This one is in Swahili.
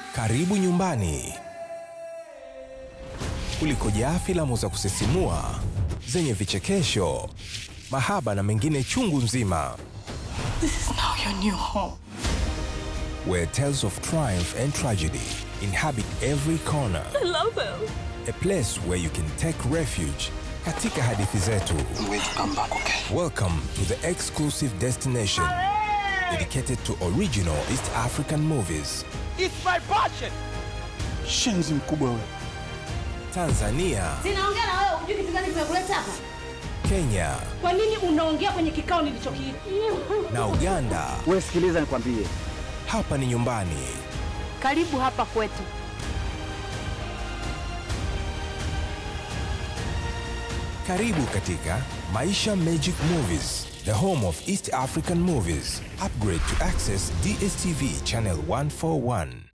Karibu nyumbani kulikojaa filamu za kusisimua zenye vichekesho, mahaba na mengine chungu nzima, This is now your new home. where tales of triumph and tragedy inhabit every corner. I love him. A place where you can take refuge katika hadithi zetu. I'm going to come back, okay? Welcome to the exclusive destination dedicated to original East African movies. It's my passion. Shenzi mkubwa wewe. Tanzania, Sinaongea na wewe, hujui kitu gani kimekuleta hapa? Kenya Kwa nini unaongea kwenye kikao nilichokiita? na Uganda. Wewe sikiliza nikwambie. Hapa ni nyumbani. Karibu hapa kwetu. Karibu katika Maisha Magic Movies, the home of East African movies. Upgrade to access DSTV channel 141.